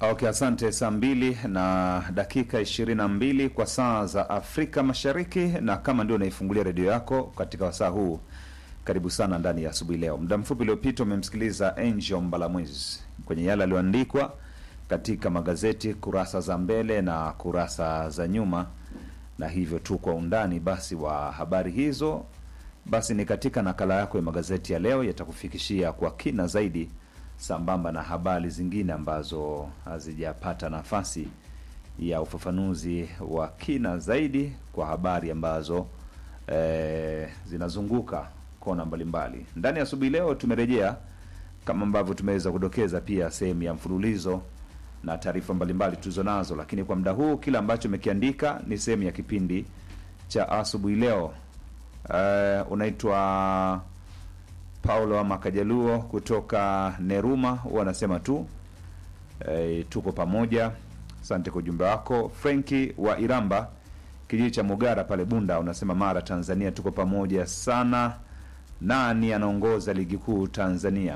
Okay, asante. Saa mbili na dakika ishirini na mbili kwa saa za Afrika Mashariki, na kama ndio unaifungulia redio yako katika wasaa huu, karibu sana ndani ya asubuhi leo. Muda mfupi uliopita umemsikiliza Angel Mbalamwezi kwenye yale aliyoandikwa katika magazeti kurasa za mbele na kurasa za nyuma, na hivyo tu kwa undani basi wa habari hizo basi ni katika nakala yako ya magazeti ya leo, yatakufikishia kwa kina zaidi sambamba na habari zingine ambazo hazijapata nafasi ya ufafanuzi wa kina zaidi kwa habari ambazo eh, zinazunguka kona mbalimbali ndani ya asubuhi leo. Tumerejea kama ambavyo tumeweza kudokeza pia sehemu ya mfululizo na taarifa mbalimbali tulizo nazo, lakini kwa muda huu kile ambacho umekiandika ni sehemu ya kipindi cha asubuhi leo. Eh, unaitwa Paulo ama Kajaluo kutoka Neruma, wanasema tu e, tuko pamoja. Asante kwa ujumbe wako. Frenki wa Iramba, kijiji cha Mugara pale Bunda, unasema Mara, Tanzania, tuko pamoja sana. Nani anaongoza ligi kuu Tanzania?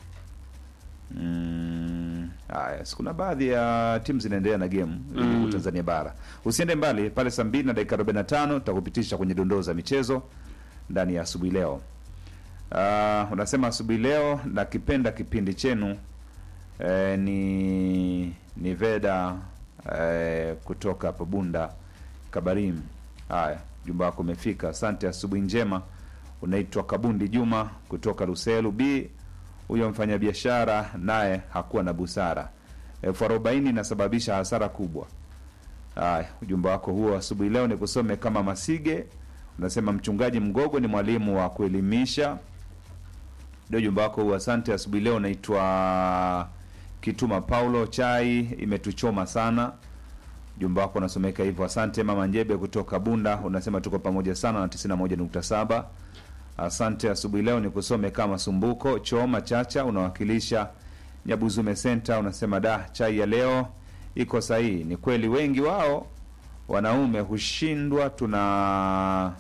Mm, haya, si kuna baadhi ya timu zinaendelea na game ligi kuu Tanzania bara. Usiende mbali pale, saa mbili na dakika 45 tutakupitisha kwenye dondoo za michezo ndani ya asubuhi leo. Uh, unasema asubuhi leo nakipenda kipindi chenu eh, ni ni Veda eh, kutoka hapo Bunda Kabarim. Haya, jumba wako umefika, asante. Asubuhi njema. Unaitwa Kabundi Juma kutoka Ruselu B. Huyo mfanyabiashara naye hakuwa na busara, elfu arobaini inasababisha hasara kubwa. Haya, ujumbe wako huo asubuhi leo ni kusome kama Masige. Unasema mchungaji Mgogo ni mwalimu wa kuelimisha ndio ujumbe wako huu. Asante. Asubuhi leo naitwa Kituma Paulo, chai imetuchoma sana. Ujumbe wako unasomeka hivyo. Asante. Mama Njebe kutoka Bunda unasema tuko pamoja sana na 91.7. Asante. Asubuhi leo ni kusome kama Sumbuko Choma Chacha, unawakilisha Nyabuzume Center, unasema da, chai ya leo iko sahihi. Ni kweli wengi wao wanaume hushindwa, tuna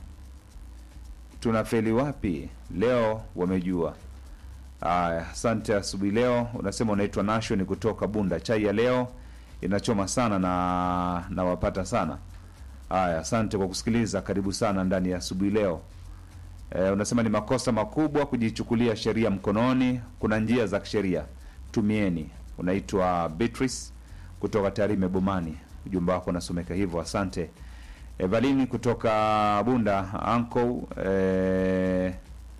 tunafeli wapi? Leo wamejua. Aya, asante. Asubuhi leo unasema unaitwa Nation kutoka Bunda, chai ya leo inachoma sana na nawapata sana. Aya, asante kwa kusikiliza, karibu sana ndani ya asubuhi leo. E, unasema ni makosa makubwa kujichukulia sheria mkononi, kuna njia za kisheria tumieni. Unaitwa Beatrice kutoka Tarime Bomani, ujumbe wako unasomeka hivyo, asante. Evalini kutoka Bunda anko e,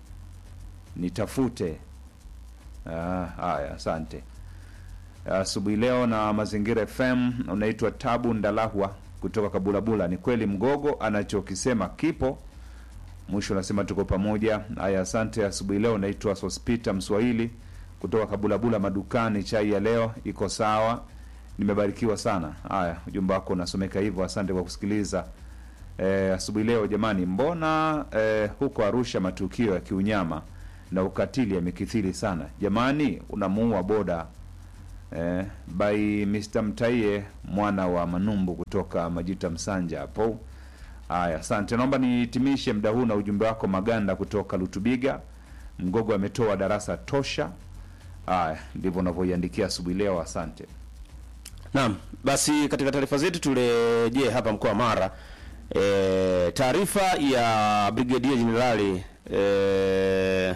nitafute Ah, haya asante. Asubuhi leo na Mazingira FM unaitwa Tabu Ndalahwa kutoka Kabulabula. Ni kweli Mgogo anachokisema kipo. Mwisho unasema tuko pamoja. Haya, asante. Asubuhi leo unaitwa Sospita Mswahili kutoka Kabulabula madukani. Chai ya leo iko sawa, nimebarikiwa sana. Haya, ujumbe wako unasomeka hivyo, asante kwa kusikiliza. Eh, asubuhi leo jamani, mbona eh, huko Arusha matukio ya kiunyama na ukatili yamekithiri sana jamani, unamuua boda eh, by Mr. Mtaie mwana wa Manumbu kutoka Majita Msanja hapo. Haya, asante. Naomba nihitimishe muda huu na ujumbe wako Maganda kutoka Lutubiga. Mgogo ametoa darasa tosha. Haya, ndivyo unavyoiandikia asubuhi leo. Asante. Naam, basi katika taarifa zetu turejee hapa mkoa wa Mara. E, taarifa ya Brigadier Jenerali e,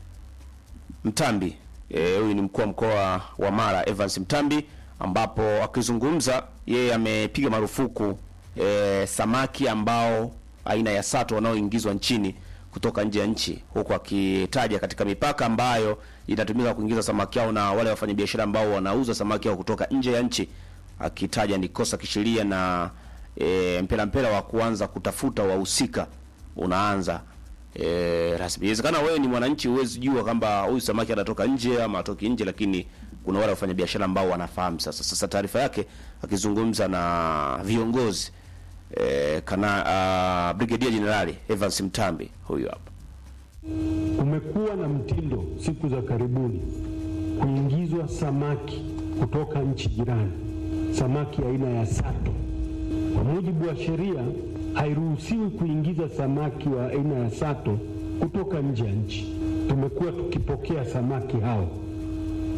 Mtambi huyu e, ni mkuu wa mkoa wa Mara Evans Mtambi, ambapo akizungumza yeye amepiga marufuku e, samaki ambao aina ya sato wanaoingizwa nchini kutoka nje ya nchi, huku akitaja katika mipaka ambayo inatumika kuingiza samaki hao na wale wafanyabiashara ambao wanauza samaki hao kutoka nje ya nchi, akitaja ni kosa kisheria na e, mpela mpela wa kuanza kutafuta wahusika unaanza E, rasmi. Inawezekana wewe ni mwananchi huwezi jua kwamba huyu samaki anatoka nje ama atoki nje, lakini kuna wale wafanya biashara ambao wanafahamu. Sasa sasa taarifa yake akizungumza na viongozi e, kana uh, Brigadier Generali Evans Mtambi huyu hapa. Kumekuwa na mtindo siku za karibuni kuingizwa samaki kutoka nchi jirani, samaki aina ya sato. Kwa mujibu wa sheria hairuhusiwi kuingiza samaki wa aina ya sato kutoka nje ya nchi. Tumekuwa tukipokea samaki hao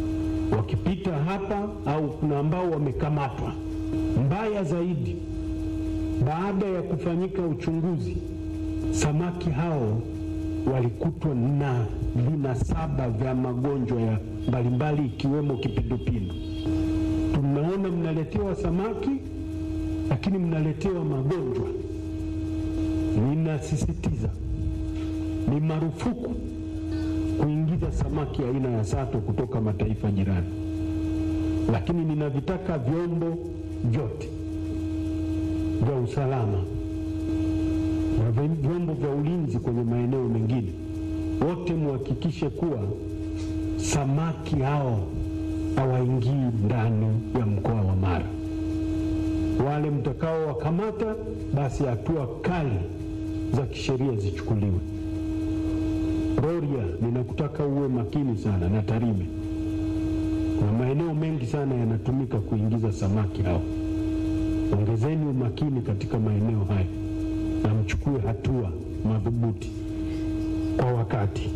wakipita hapa au kuna ambao wamekamatwa. Mbaya zaidi, baada ya kufanyika uchunguzi, samaki hao walikutwa na vinasaba vya magonjwa ya mbalimbali ikiwemo kipindupindu. Tunaona mnaletewa samaki, lakini mnaletewa magonjwa. Ninasisitiza, ni marufuku kuingiza samaki aina ya sato kutoka mataifa jirani, lakini ninavitaka vyombo vyote vya usalama na vyombo vya ulinzi kwenye maeneo mengine, wote muhakikishe kuwa samaki hao hawaingii ndani ya mkoa wa Mara. Wale mtakao wakamata, basi hatua kali za kisheria zichukuliwe. Rorya, ninakutaka uwe makini sana na Tarime. Kuna maeneo mengi sana yanatumika kuingiza samaki hao. Ongezeni umakini katika maeneo hayo na mchukue hatua madhubuti kwa wakati.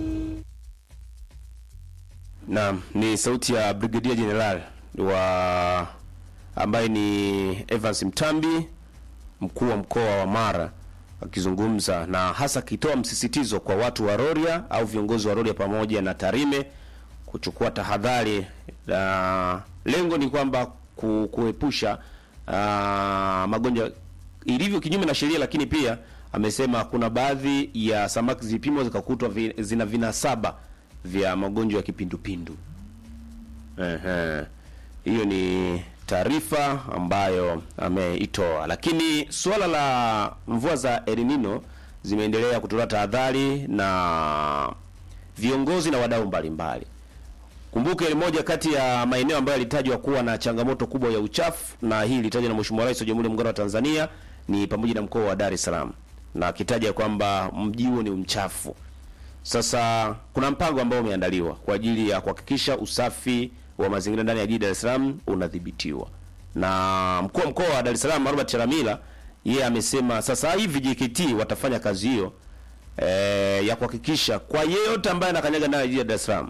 Naam, ni sauti ya Brigadier General wa ambaye ni Evans Mtambi, mkuu wa mkoa wa Mara akizungumza na hasa akitoa msisitizo kwa watu wa Rorya au viongozi wa Rorya pamoja na Tarime kuchukua tahadhari. Na lengo ni kwamba ku, kuepusha ah, magonjwa ilivyo kinyume na sheria, lakini pia amesema kuna baadhi ya samaki zilipimwa zikakutwa vi, zina vinasaba vya magonjwa ya kipindupindu. Ehe. Hiyo ni taarifa ambayo ameitoa, lakini suala la mvua za El Nino zimeendelea kutolewa tahadhari na viongozi na wadau mbalimbali. Kumbuke ni moja kati ya maeneo ambayo yalitajwa kuwa na changamoto kubwa ya uchafu, na hii ilitajwa na Mheshimiwa Rais wa Jamhuri ya Muungano wa Tanzania ni pamoja na mkoa wa Dar es Salaam, na akitaja kwamba mji huo ni mchafu. Sasa kuna mpango ambao umeandaliwa kwa ajili ya kuhakikisha usafi wa mazingira ndani ya jiji Dar es Salaam unadhibitiwa, na mkuu wa mkoa wa Dar es Salaam Robert Chalamila yeye amesema sasa hivi JKT watafanya kazi hiyo eh, ya kuhakikisha kwa yeyote ambaye anakanyaga ndani ya jiji la Dar es Salaam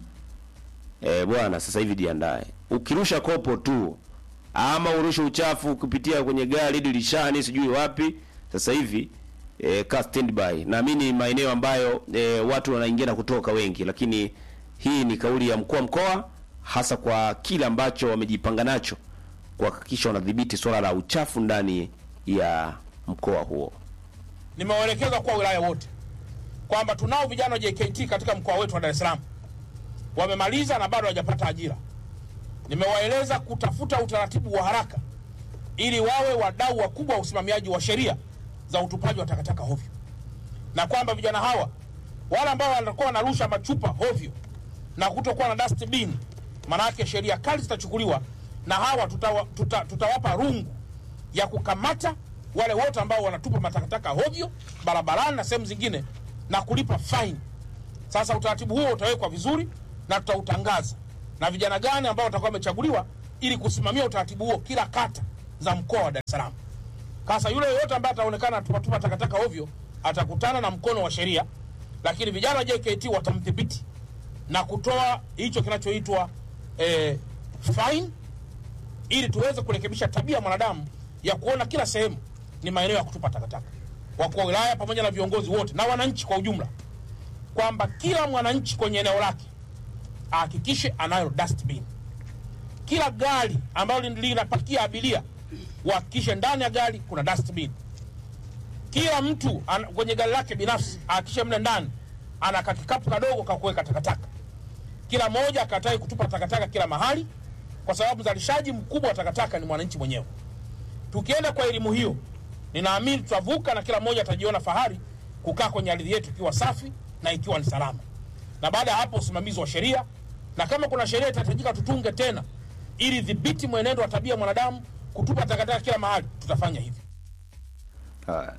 eh, bwana, sasa hivi jiandae, ukirusha kopo tu ama urushe uchafu kupitia kwenye gari dirishani, sijui wapi, sasa hivi e, ka standby. Naamini maeneo ambayo e, watu wanaingia na kutoka wengi, lakini hii ni kauli ya mkuu wa mkoa, hasa kwa kile ambacho wamejipanga nacho kuhakikisha wanadhibiti swala la uchafu ndani ya mkoa huo. Nimewaelekeza kwa wilaya wote kwamba tunao vijana wa JKT katika mkoa wetu wa Dar es Salaam wamemaliza na bado hawajapata ajira. Nimewaeleza kutafuta utaratibu wa haraka ili wawe wadau wakubwa wa usimamiaji wa sheria za utupaji wa takataka hovyo, na kwamba vijana hawa wale ambao wanakuwa wanarusha machupa hovyo na kutokuwa na dustbin, manake sheria kali zitachukuliwa, na hawa tutawa, tuta, tutawapa rungu ya kukamata wale wote ambao wanatupa matakataka hovyo barabarani na sehemu zingine na kulipa faini. Sasa utaratibu huo utawekwa vizuri na tutautangaza na vijana gani ambao watakuwa wamechaguliwa ili kusimamia utaratibu huo kila kata za mkoa wa Dar es Salaam. Sasa yule yoyote ambaye ataonekana tupatupa takataka ovyo atakutana na mkono wa sheria, lakini vijana wa JKT watamdhibiti na kutoa hicho kinachoitwa eh, fine ili tuweze kurekebisha tabia ya mwanadamu ya kuona kila sehemu ni maeneo ya kutupa takataka. Wakuu wa wilaya pamoja na viongozi wote na wananchi kwa ujumla, kwamba kila mwananchi kwenye eneo lake ahakikishe anayo dustbin. Kila gari ambalo linapakia abiria uhakikishe ndani ya gari kuna dustbin. Kila mtu an, kwenye gari lake binafsi ahakikishe mle ndani ana kakikapu kadogo ka kuweka takataka. Kila mmoja akatae kutupa takataka kila mahali, kwa sababu mzalishaji mkubwa wa takataka ni mwananchi mwenyewe. Tukienda kwa elimu hiyo, ninaamini tutavuka na kila mmoja atajiona fahari kukaa kwenye ardhi yetu ikiwa safi na ikiwa ni salama. Na baada ya hapo, usimamizi wa sheria, na kama kuna sheria itahitajika tutunge tena ili dhibiti mwenendo wa tabia ya mwanadamu kutupa takataka kila mahali, tutafanya hivyo. Haya.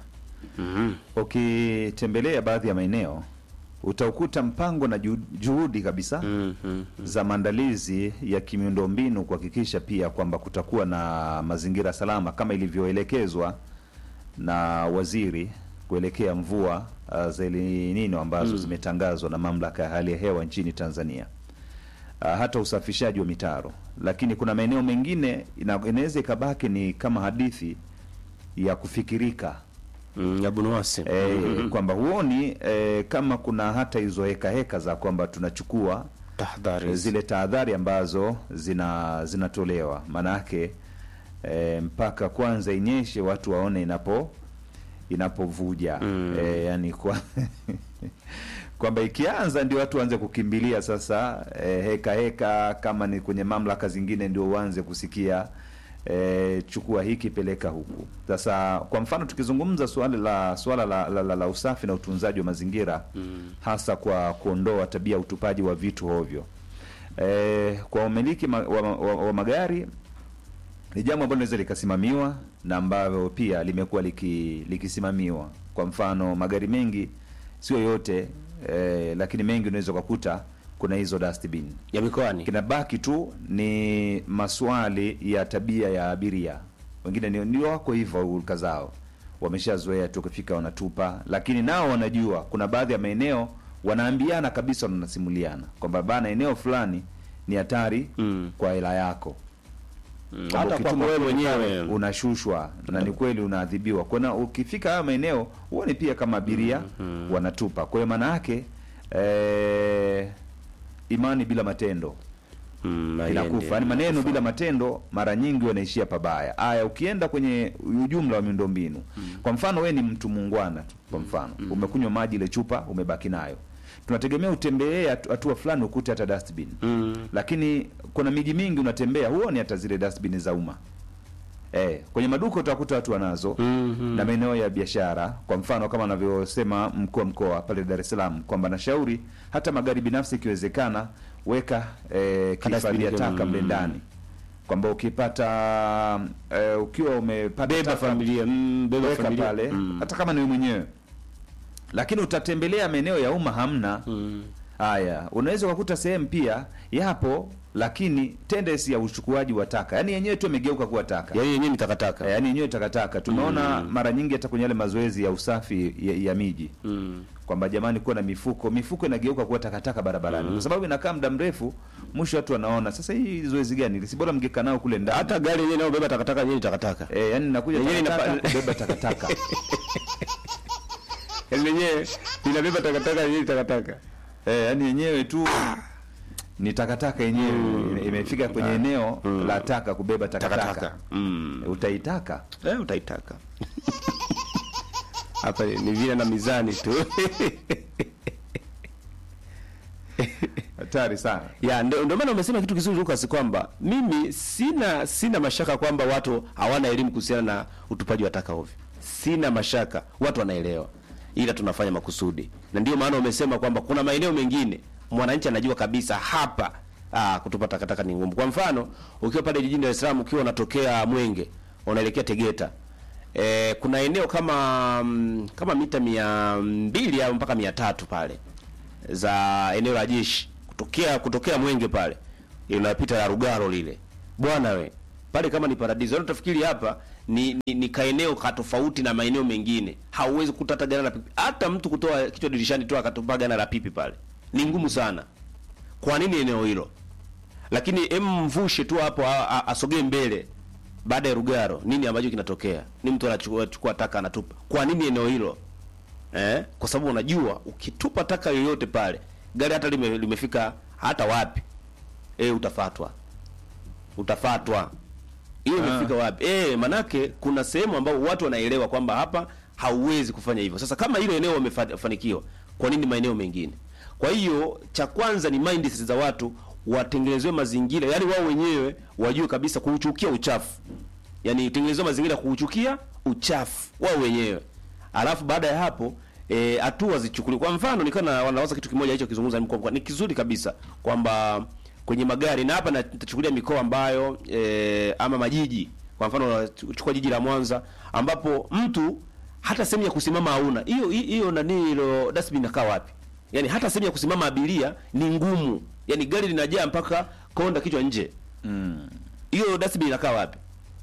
Ukitembelea baadhi ya maeneo utaukuta mpango na juhudi- juhudi kabisa za maandalizi ya kimiundombinu kuhakikisha pia kwamba kutakuwa na mazingira salama kama ilivyoelekezwa na waziri kuelekea mvua uh, za El Nino ambazo zimetangazwa na mamlaka ya hali ya hewa nchini Tanzania. ah, hata usafishaji wa mitaro, lakini kuna maeneo mengine ina- inaweza ikabaki ni kama hadithi ya kufikirika Mm, Abu Nuwasi. e, kwamba huoni e, kama kuna hata hizo heka heka za kwamba tunachukua Tahadhari. zile tahadhari ambazo zina zinatolewa maanake e, mpaka kwanza inyeshe watu waone inapo inapovuja Mm. e, yani kwa kwamba ikianza ndio watu waanze kukimbilia sasa e, heka heka kama ni kwenye mamlaka zingine ndio uanze kusikia e, chukua hiki peleka huku sasa kwa mfano tukizungumza suala la suala la, la, la, la usafi na utunzaji wa mazingira mm. hasa kwa kuondoa tabia ya utupaji wa vitu hovyo e, kwa umiliki ma, wa, wa, wa magari ni jambo ambalo linaweza likasimamiwa na ambavyo pia limekuwa liki, likisimamiwa kwa mfano magari mengi sio yote eh, lakini mengi unaweza ukakuta kuna hizo dustbin ya mikoani. kinabaki tu ni maswali ya tabia ya abiria wengine ni- ndio wako hivyo hulka zao wameshazoea tu kufika wanatupa lakini nao wanajua kuna baadhi ya maeneo wanaambiana kabisa wanasimuliana kwamba bana eneo fulani ni hatari Mm. kwa hela yako Mm, Kwamba Hata ukituma kwako wewe kule pale, mwenyewe. unashushwa na ni kweli unaadhibiwa kuna ukifika haya maeneo huoni pia kama abiria wanatupa kwa hiyo maana yake eh, imani bila matendo Mm, inakufa haiendi. yani maneno bila matendo mara nyingi wanaishia pabaya aya ukienda kwenye ujumla wa miundombinu kwa mfano we ni mtu muungwana tu kwa mfano umekunywa maji ile chupa umebaki nayo tunategemea utembee hatu- hatua fulani ukute hata dustbin Mm. lakini kuna miji mingi unatembea huoni hata zile dustbin za umma eh, kwenye maduka utakuta watu wanazo Mhm. na maeneo ya biashara kwa mfano kama anavyosema mkuu wa mkoa pale Dar es Salaam kwamba nashauri hata magari binafsi ikiwezekana weka eh, kihifadhia Kadastbin, taka mle mm. ndani kwamba ukipata eh, ukiwa umepata Beba taka, familia. Mm, beba weka familia. pale Mm. hata kama ni wewe mwenyewe lakini utatembelea maeneo ya umma hamna Mm. haya unaweza ukakuta sehemu pia yapo lakini tendency ya uchukuaji wa taka yaani yenyewe tu imegeuka kuwa taka Yaani yenyewe ni takataka. Eh, yaani yenyewe takataka tumeona mara nyingi hata kwenye yale mazoezi ya usafi ya, ya miji Mm. kwamba jamani kuwa na mifuko mifuko inageuka kuwa takataka barabarani kwa sababu inakaa muda mrefu mwisho watu wanaona sasa hii zoezi gani si bora mngekaa nao kule ndani Hata gari yenyewe inayobeba takataka yenyewe ni takataka. eh, yani nakuja Yenyewe takataka inapa- kubeba takataka Yaani yenyewe inabeba takataka yenyewe ni takataka. eh, yani yenyewe tu ni takataka yenyewe ime- imefika kwenye eneo la taka kubeba takataka Takataka. Mm. utaitaka Eh, utaitaka. Hapa ni vile na mizani tu. hatari sana ya ndio ndio maana umesema kitu kizuri Lucas kwamba mimi sina sina mashaka kwamba watu hawana elimu kuhusiana na utupaji wa taka ovyo. Sina mashaka, watu wanaelewa, ila tunafanya makusudi, na ndio maana umesema kwamba kuna maeneo mengine mwananchi anajua kabisa hapa ah, kutupa takataka ni ngumu. Kwa mfano, ukiwa pale jijini Dar es Salaam, ukiwa unatokea Mwenge unaelekea Tegeta E, kuna eneo kama mm, kama mita mia mbili au mpaka mia tatu pale za eneo la jeshi kutokea kutokea Mwenge pale inapita la Rugaro lile bwana we pale kama ni paradiso yaani utafikiri hapa ni, ni, ni kaeneo ka tofauti na maeneo mengine hauwezi kukuta hata gana la pipi hata mtu kutoa kichwa dirishani tu akatupa gana la pipi pale ni ngumu sana kwa nini eneo hilo lakini em mvushe tu hapo a- a- asogee mbele baada ya Rugaro nini ambacho kinatokea ni mtu anachukua chukua taka anatupa kwa nini eneo hilo eh? kwa sababu unajua ukitupa taka yoyote pale gari hata lime, limefika hata wapi eh, utafatwa utafatwa hiyo imefika wapi eh, manake kuna sehemu ambao watu wanaelewa kwamba hapa hauwezi kufanya hivyo sasa kama hilo eneo wamefanikiwa kwa nini maeneo mengine kwa hiyo cha kwanza ni mindset za watu watengenezewe mazingira yani wao wenyewe wajue kabisa kuuchukia uchafu yani tengenezewe mazingira ya kuuchukia uchafu wao wenyewe alafu baada ya hapo eh, hatua zichukuliwe. Kwa mfano nikiwa na wanawaza kitu kimoja hicho kizungumza mkoa ni kizuri kabisa kwamba kwenye magari na hapa na- nitachukulia mikoa ambayo eh, ama majiji. Kwa mfano chukua jiji la Mwanza ambapo mtu hata sehemu ya kusimama hauna. Hiyo hiyo nani hilo dustbin inakaa wapi? Yaani hata sehemu ya kusimama abiria ni ngumu. Yaani gari linajaa mpaka konda kichwa nje. Hiyo dustbin inakaa wapi?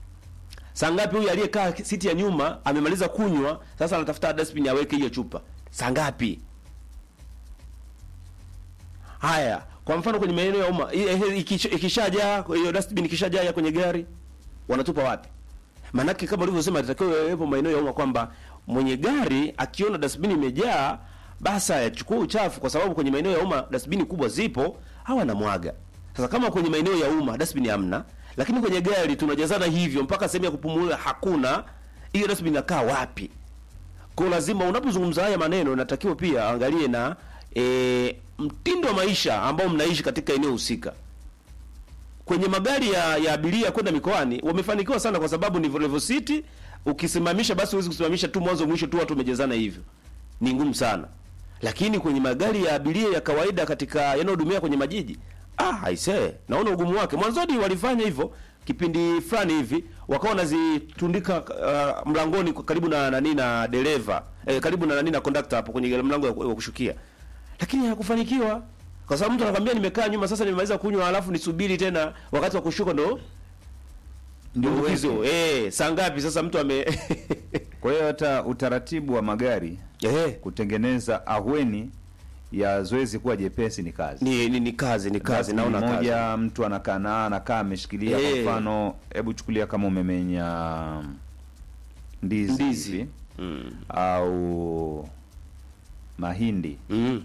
Saa ngapi huyu aliyekaa siti ya nyuma amemaliza kunywa, sasa anatafuta dustbin aweke hiyo chupa? Saa ngapi? Haya, Kwa mfano kwenye maeneo ya umma i- i- ikisha- ikishajaa hiyo dustbin ikishajaa ya kwenye gari wanatupa wapi? Maanake kama ulivyosema inatakiwa yawepo maeneo ya umma kwamba mwenye gari akiona dustbin imejaa basi ayachukue uchafu, kwa sababu kwenye maeneo ya umma dustbin kubwa zipo, hawa anamwaga. Sasa kama kwenye maeneo ya umma dustbin hamna, lakini kwenye gari tunajazana hivyo mpaka sehemu ya kupumulia hakuna, hiyo dustbin inakaa wapi? Kwa lazima unapozungumza haya maneno inatakiwa pia angalie na e, mtindo wa maisha ambao mnaishi katika eneo husika. Kwenye magari ya, ya abiria kwenda mikoani wamefanikiwa sana kwa sababu ni Volvo City, ukisimamisha basi huwezi kusimamisha tu mwanzo mwisho tu watu wamejazana hivyo. Ni ngumu sana. Lakini kwenye magari ya abiria ya kawaida katika yanayohudumia kwenye majiji, ah aisee, naona ugumu wake. Mwanzoni walifanya hivyo kipindi fulani hivi wakawa wanazitundika uh, mlangoni kwa- karibu na nani na dereva eh, karibu na nani na conductor hapo kwenye mlango wa wa kushukia, lakini hakufanikiwa kwa sababu mtu anakwambia nimekaa nyuma sasa nimemaliza kunywa, alafu nisubiri tena wakati wa kushuka ndo Ndio ndio uweke. hizo eh, saa ngapi sasa mtu ame Kwa hiyo hata utaratibu wa magari eh, kutengeneza ahueni ya zoezi kuwa jepesi ni kazi. ni, ni, ni kazi ni kazi Dustbin naona kazi moja mtu anakaa na anakaa ameshikilia kwa Eh. mfano, hebu chukulia kama umemenya ndizi, Ndizi. hivi, mm. au mahindi Mm.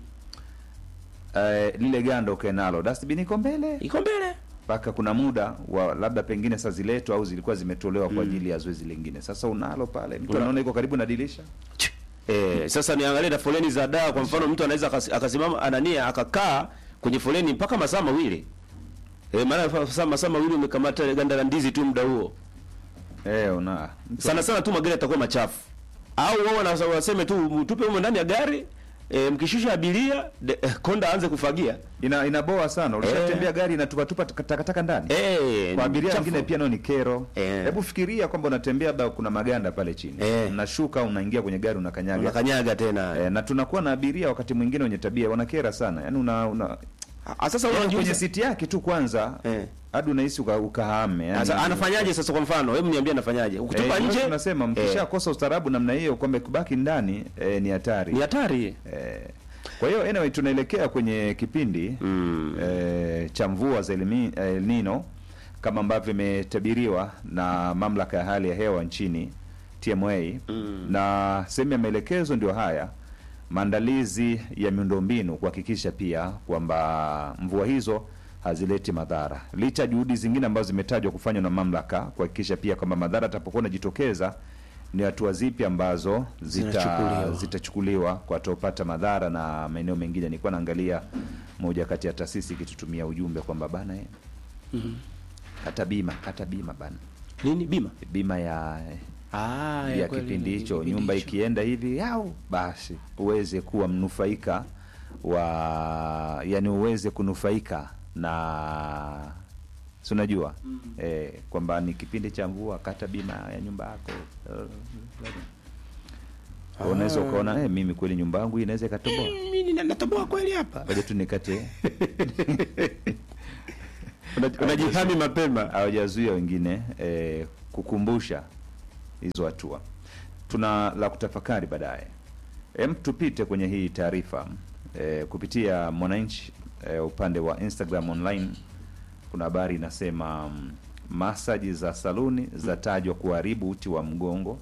eh, lile ganda ukae nalo, dustbin iko mbele iko mbele mpaka kuna muda wa labda pengine sasa ziletwa au zilikuwa zimetolewa kwa ajili ya zoezi lingine. Sasa unalo pale, mtu Una- anaona iko karibu na dirisha Eh, sasa niangalie na foleni za dawa. Kwa mfano mtu anaweza akas- akasimama anania akakaa kwenye foleni mpaka masaa mawili. Eh, maana fa- sasa masaa mawili umekamata ile ganda la ndizi tu muda huo. eh, una mtu Sana sana tu magari yatakuwa machafu. Au wao wana- waseme tu mtupe humo ndani ya gari, eh, mkishusha abiria de, eh, konda aanze kufagia. ina inaboa sana. Ulishatembea gari inatupa tupa takataka ndani Eh, kwa ni abiria chafu. wengine pia nao ni kero. Eh. Hebu fikiria kwamba unatembea labda kuna maganda pale chini, Eh. unashuka unaingia kwenye gari unakanyaga unakanyaga tena. eh, na tunakuwa na abiria wakati mwingine wenye tabia wanakera sana, yaani una, una Ah, sasa yaani kwenye unajiuliza siti yake tu kwanza Eh. hadi unahisi uka, ukahame yani, sasa anafanyaje sasa kwa mfano? Hebu niambie anafanyaje? Ukitupa eh, nje tunasema mkishakosa ustaarabu namna hiyo kwamba kubaki ndani eh, ni hatari ni hatari. Eh, kwa hiyo anyway, tunaelekea kwenye kipindi Mm. eh, cha mvua za El Mi- El Nino kama ambavyo imetabiriwa na mamlaka ya hali ya hewa nchini TMA Mm. na sehemu ya maelekezo ndio haya maandalizi ya miundombinu kuhakikisha pia kwamba mvua hizo hazileti madhara licha ya juhudi zingine ambazo zimetajwa kufanywa na mamlaka kuhakikisha pia kwamba madhara atakapokuwa anajitokeza ni hatua zipi ambazo zita- Zinachukuliwa. zitachukuliwa kwa wataopata madhara na maeneo mengine. Nilikuwa naangalia moja kati ya taasisi ikitutumia ujumbe kwamba bana eh, kata bima kata bima bana, Nini bima? bima ya Ah, ya kweli, kipindi ni hicho, kipindi nyumba hicho. ikienda hivi au basi uweze kuwa mnufaika wa, yani uweze kunufaika na si unajua eh, kwamba ni kipindi cha mvua, kata bima ya nyumba yako. Ah. Unaweza ukaona eh, mimi kweli nyumba yangu hii inaweza ikatoboa, Mimi natoboa kweli hapa. ngoja tu nikate Una- Unajihami mapema. hawajazuia wengine eh, kukumbusha hizo hatua. Tuna la kutafakari baadaye. Em, tupite kwenye hii taarifa eh, kupitia Mwananchi eh, upande wa Instagram online kuna habari inasema mm, masaji za saluni zatajwa kuharibu uti wa mgongo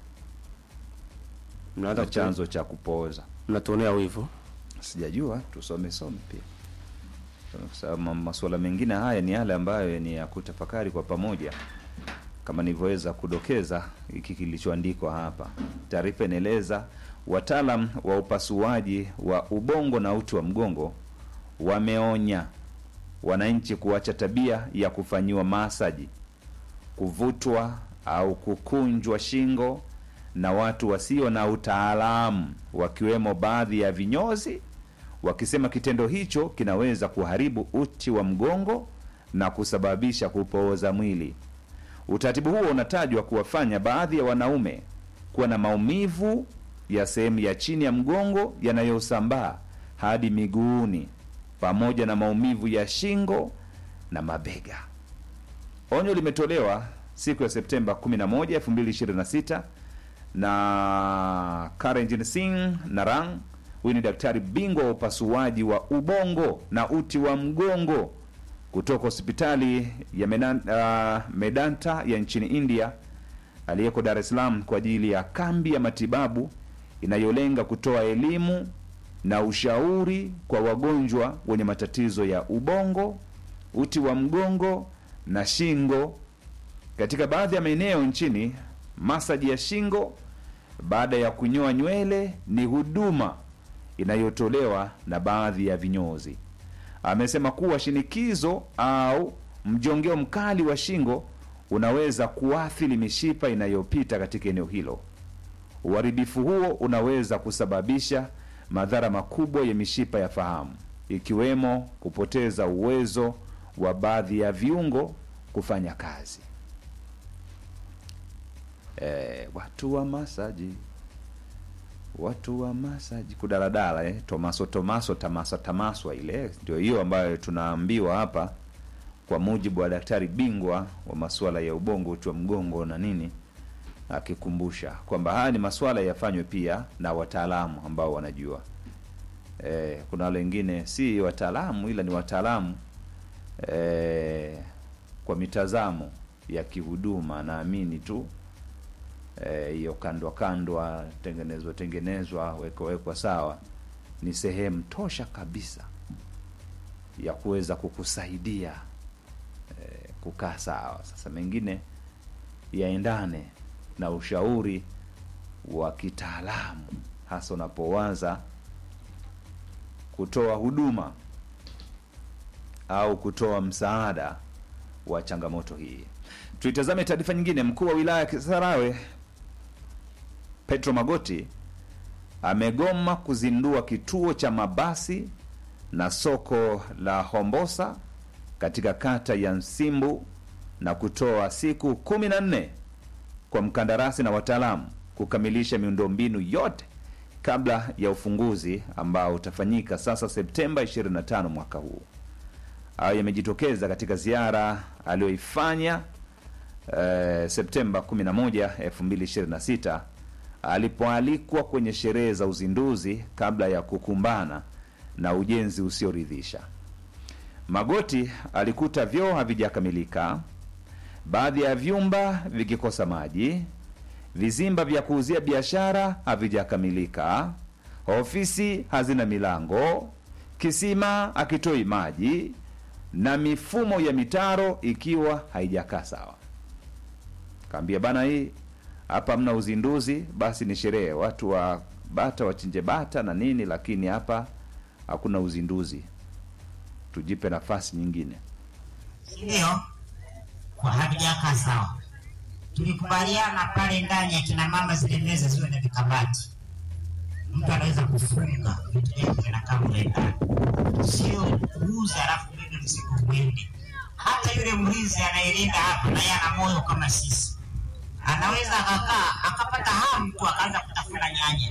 Mnaanza na kutu- chanzo cha kupooza. mnatuonea wivu. Sijajua, tusome some pia, kwa sababu ma- masuala mengine haya ni yale ambayo ni ya kutafakari kwa pamoja, kama nilivyoweza kudokeza hiki kilichoandikwa hapa. Taarifa inaeleza wataalam wa upasuaji wa ubongo na uti wa mgongo wameonya wananchi kuacha tabia ya kufanyiwa masaji, kuvutwa au kukunjwa shingo na watu wasio na utaalamu, wakiwemo baadhi ya vinyozi, wakisema kitendo hicho kinaweza kuharibu uti wa mgongo na kusababisha kupooza mwili. Utaratibu huo unatajwa kuwafanya baadhi ya wanaume kuwa na maumivu ya sehemu ya chini ya mgongo yanayosambaa hadi miguuni pamoja na maumivu ya shingo na mabega. Onyo limetolewa siku ya Septemba 11, 2026 na Karenjin Singh Narang, Huyu ni daktari bingwa wa upasuaji wa ubongo na uti wa mgongo kutoka hospitali ya Medan, uh, Medanta ya nchini India aliyeko Dar es Salaam kwa ajili ya kambi ya matibabu inayolenga kutoa elimu na ushauri kwa wagonjwa wenye matatizo ya ubongo, uti wa mgongo na shingo. Katika baadhi ya maeneo nchini, masaji ya shingo baada ya kunyoa nywele ni huduma inayotolewa na baadhi ya vinyozi. Amesema kuwa shinikizo au mjongeo mkali wa shingo unaweza kuathiri mishipa inayopita katika eneo hilo. Uharibifu huo unaweza kusababisha madhara makubwa ya mishipa ya fahamu, ikiwemo kupoteza uwezo wa baadhi ya viungo kufanya kazi. E, watu wa masaji, watu wa masaji kudaladala, eh, tomaso tomaso tamasa tamaswa, ile ndio hiyo ambayo tunaambiwa hapa, kwa mujibu wa daktari bingwa wa masuala ya ubongo, uti wa mgongo na nini akikumbusha kwamba haya ni masuala yafanywe pia na wataalamu ambao wanajua. E, kuna wale wengine si wataalamu ila ni wataalamu e, kwa mitazamo ya kihuduma, naamini tu hiyo e, kandwa kandwa, tengenezwa tengenezwa, wekwa wekwa sawa, ni sehemu tosha kabisa ya kuweza kukusaidia e, kukaa sawa. Sasa mengine yaendane na ushauri wa kitaalamu hasa unapoanza kutoa huduma au kutoa msaada wa changamoto hii. Tuitazame taarifa nyingine. Mkuu wa wilaya ya Kisarawe Petro Magoti amegoma kuzindua kituo cha mabasi na soko la Hombosa katika kata ya Nsimbu na kutoa siku kumi na nne kwa mkandarasi na wataalamu kukamilisha miundombinu yote kabla ya ufunguzi ambao utafanyika sasa Septemba 25 mwaka huu. Hayo yamejitokeza katika ziara aliyoifanya eh, Septemba 11, 2026 alipoalikwa kwenye sherehe za uzinduzi kabla ya kukumbana na ujenzi usioridhisha. Magoti alikuta vyoo havijakamilika, baadhi ya vyumba vikikosa maji, vizimba vya kuuzia biashara havijakamilika, ofisi hazina milango, kisima akitoi maji na mifumo ya mitaro ikiwa haijakaa sawa. Kaambia bana, hii hapa mna uzinduzi, basi ni sherehe, watu wa bata wachinje bata na nini, lakini hapa hakuna uzinduzi, tujipe nafasi nyingine. Ndio, kwa havijakaa sawa. Tulikubaliana pale ndani ya kina mama zile meza ziwe na vikabati, mtu anaweza kufunga vitu vyake vinakaa mle ndani, sio kuuza alafu bebe mzigo mwingi. Hata yule mlinzi anayelinda hapa naye ana moyo kama sisi, anaweza akakaa akapata hamu tu akaanza kutafuna nyanya.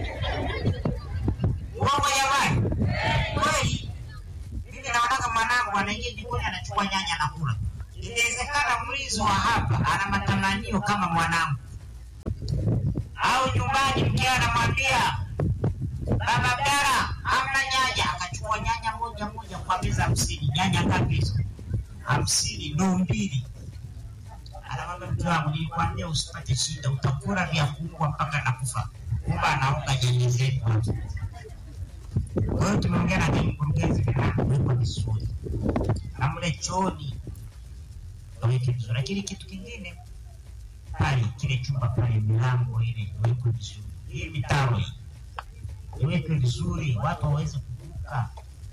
Uongo jamani? Kweli mimi naonaga mwanangu anaingia jikoni anachukua nyanya anakula. Inawezekana mlinzi wa hapa ana matamanio kama mwanangu, au nyumbani mkewe anamwambia baba Abdala, hamna nyanya, akachukua nyanya moja moja kwa meza hamsini. Nyanya ngapi hizo? Hamsini, ndoo mbili. Anamwambia mke wangu, nilikwambia usipate shida, utakula vya kuua mpaka nakufa. Kumbe anaunga nyanya zetu hapo. Kwa hiyo tumeongea na kile mkurugenzi, vinawekwa vizuri na mle chooni waweke vizuri, lakini kitu kingine pale, kile chumba pale, milango ile iwekwe vizuri, hii mitaro hii iwekwe vizuri, watu waweze kuvuka.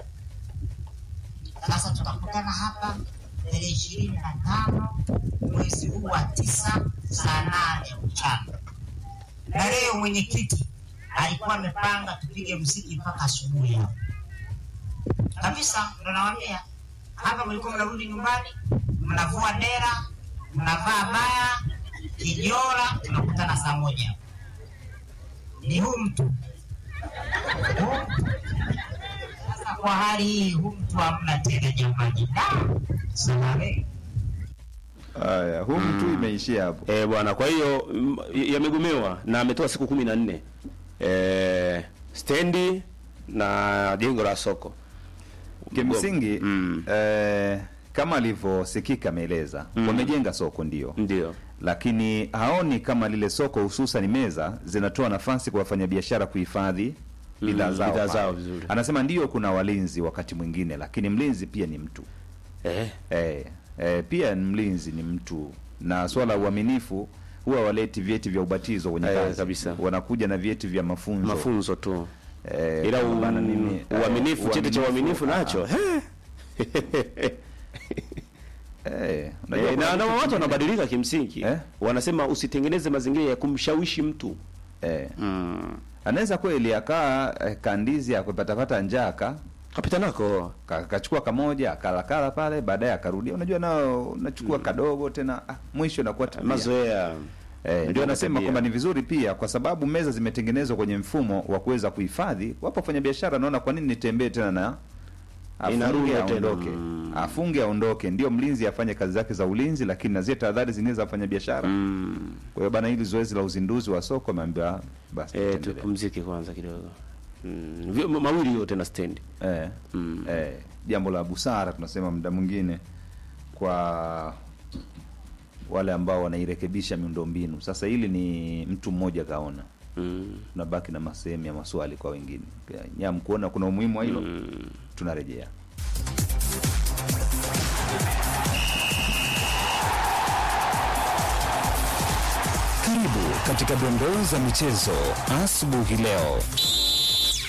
Sasa tutakutana hapa tarehe ishirini na tano mwezi huu wa tisa saa nane mchana, na leo mwenyekiti alikuwa amepanga tupige mziki mpaka asubuhi hapo kabisa. Ndo nawaambia hapa, mlikuwa mnarudi nyumbani, mnavua dera, mnavaa baya kijora, tunakutana saa moja. Ni huu mtu huu mtu. Sasa kwa hali hii, huu mtu hamna tena jamani, da salame Haya, huu mtu imeishia hapo. Eh, bwana, kwa hiyo mm, yamegomewa na ametoa siku kumi na nne eh, stendi na jengo la soko Kimsingi Mm. eh, kama alivyosikika ameeleza wamejenga soko ndio, ndio lakini haoni kama lile soko hususan meza zinatoa nafasi kwa wafanyabiashara kuhifadhi bidhaa zao, bidhaa pale. zao vizuri. Anasema ndio kuna walinzi wakati mwingine, lakini mlinzi pia ni mtu eh. eh, eh, pia ni mlinzi ni mtu, na swala la uaminifu huwa waleti vyeti vya ubatizo kwenye Eh, kazi kabisa. wanakuja na vyeti vya mafunzo mafunzo tu eh, ila u, bana nini, eh, uaminifu cheti cha uaminifu ah, nacho he. eh, unajua Eh, kuna na, na kitu watu kingine. wanabadilika kimsingi Eh? wanasema usitengeneze mazingira ya kumshawishi mtu eh, mm. anaweza kweli akaa eh, kandizi akapatapata njaa aka kapita nako ka- akachukua kamoja akalakala pale, baadaye akarudia. Unajua nao unachukua kadogo tena, ah, mwisho inakuwa tabia. mazoea Eh, ndio anasema tabia. kwamba ni vizuri pia kwa sababu meza zimetengenezwa kwenye mfumo wa kuweza kuhifadhi. Wapo wafanyabiashara naona kwa nini nitembee tena na Inarudi afunge tena. aondoke, Mm. afunge aondoke, ndio mlinzi afanye kazi zake za ulinzi, lakini na zile tahadhari zingine za wafanyabiashara. mm. Kwa hiyo bana, hili zoezi la uzinduzi wa soko ameambiwa basi eh, tuendelee. tupumzike kwanza kidogo mm. Vi- ma- mawili yote na stendi eh, Mm. eh, jambo la busara tunasema muda mwingine kwa wale ambao wanairekebisha miundombinu. Sasa hili ni mtu mmoja kaona, mm. tunabaki na masehemu ya maswali kwa wengine. Nyam kuona kuna umuhimu wa hilo, tunarejea. Karibu katika dondoo za michezo asubuhi leo.